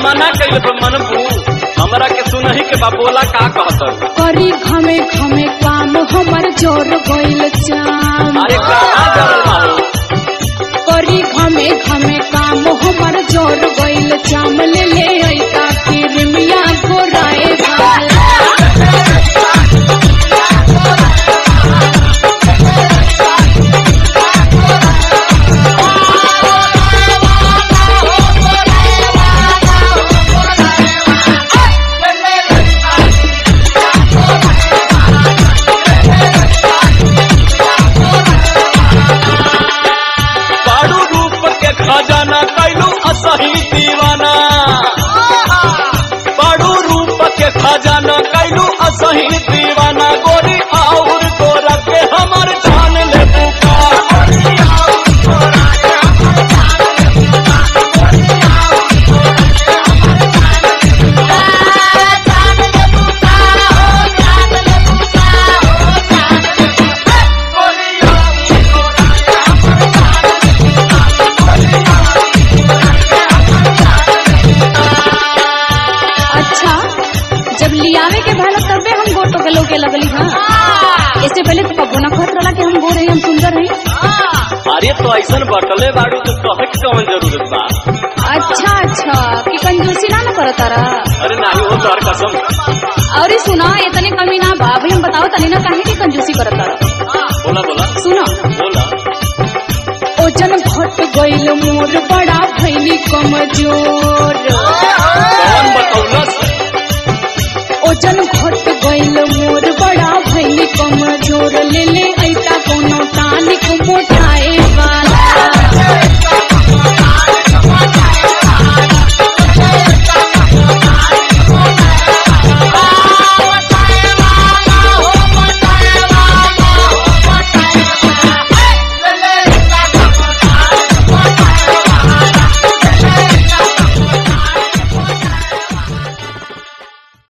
मना कइल पर मनबू हमरा के सुनही के बा बोला का कहत करी घमे घमे काम हमर जोर गइल चाम अरे कहाँ जरल मारो करी घमे घमे काम हमर जोर गइल चाम ले ले ऐता किरमिया गोराए वाला बाड़ू रूप के खजाना कैलू असही दीवाना बाड़ू रूप के खजाना कैलू असही दीवाना गोरी और गोरा के हमर जान ले बुका अच्छा जब लियावे के भला तबे हम गोटो के लोगे लगली हाँ इससे पहले तो कबो ना कहत रहा कि हम गोर हैं हम सुंदर हैं अरे तो ऐसन बटले बाड़ू तो कहे के कौन जरूरत बा अच्छा अच्छा कि कंजूसी ना न करत रहा अरे नाही हो तोहर कसम अरे सुना इतने कमी ना बा भाई हम बताओ तनी ना काहे की कंजूसी करत रहा बोला बोला सुनो बोला ओजन घट गइल मोर बड़ा भैली कमजोर कौन बतौलस ओजन